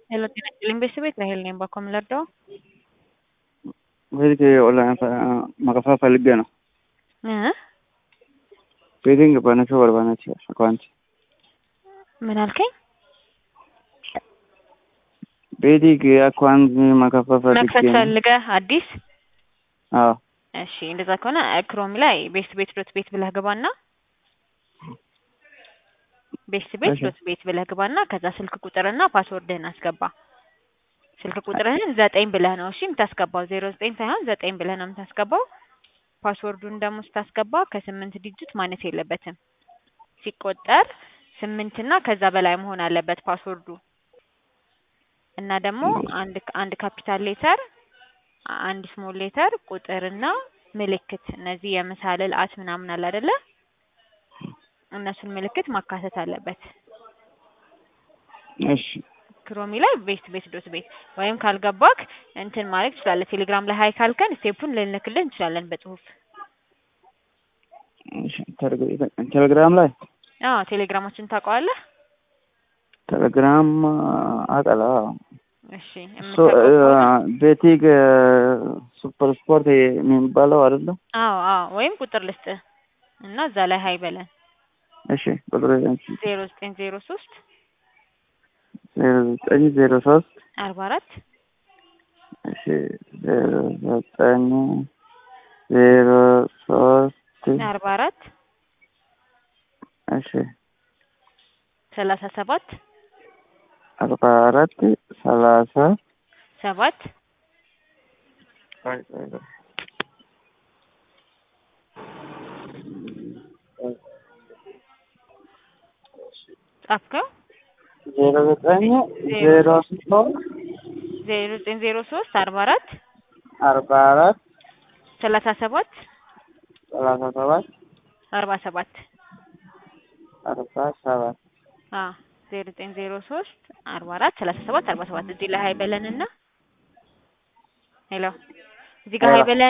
ሄሎ ጤና ይስጥልኝ ቤተሰቤት ራሄል ነኝ። ባኮ የምለርዳው ቤት ኦንላይን መከፋፈል ፈልጌ ነው። እ ቤቲንግ በነቹ በርባነች አካውንት ምን አልከኝ? ቤቲንግ አካውንት መከፋፈል መክፈት ፈልጌ ነው። ፈልገህ አዲስ? አዎ እሺ እንደዛ ከሆነ ክሮም ላይ ቤስት ቤት ዶት ቤት ብለህ ግባና ቤስት ቤት እሺ። ዶት ቤት ብለህ ግባና ከዛ ስልክ ቁጥርና ፓስወርድህን አስገባ። ስልክ ቁጥርህን ዘጠኝ ብለህ ነው እሺ የምታስገባው፣ ዜሮ ዘጠኝ ሳይሆን ዘጠኝ ብለህ ነው የምታስገባው። ፓስወርዱን ደግሞ ስታስገባ ከስምንት ዲጂት ማነስ የለበትም። ሲቆጠር ስምንትና ከዛ በላይ መሆን አለበት ፓስወርዱ እና ደግሞ አንድ አንድ ካፒታል ሌተር አንድ ስሞል ሌተር ቁጥርና ምልክት እነዚህ የምሳልል አት ምናምን አለ አይደለ? እነሱን ምልክት ማካተት አለበት። እሺ ክሮሚ ላይ ቤስት ቤት ዶት ቤት ወይም ካልገባክ እንትን ማድረግ ትችላለህ። ቴሌግራም ላይ ሀይ ካልከን ስቴፑን ልንልክልህ እንችላለን በጽሁፍ። እሺ። ቴሌ- ቴሌግራም ላይ አዎ ቴሌግራማችን ታውቀዋለህ? ቴሌግራም አቀላ እሺ እሱ የምታውቀው ከሆነ- ቤቲንግ ሱፐር ስፖርት የሚባለው አይደለም? አዎ አዎ ወይም ቁጥር ልስጥህ እና እዛ ላይ ሀይ በለን እሺ ቁጥር ዜሮ ዘጠኝ ዜሮ ሶስት ዜሮ ዘጠኝ ዜሮ ሶስት አርባ አራት እሺ ዜሮ ዘጠኝ ዜሮ ሶስት አርባ አራት እሺ ሰላሳ ሰባት አርባ አራት ሰላሳ ሰባት ጻፍከው ዜሮ ዘጠኝ ዜሮ ሶስት ዜሮ ዘጠኝ ዜሮ ሶስት አርባ አራት አርባ አራት ሰላሳ ሰባት ሰላሳ ሰባት አርባ ሰባት አርባ ሰባት አዎ ዜሮ ዘጠኝ ዜሮ ሶስት አርባ አራት ሰላሳ ሰባት አርባ ሰባት እዚህ ላይ ሀይ በለንና ሄሎ እዚህ ጋር ሀይ ሄሎ። በለን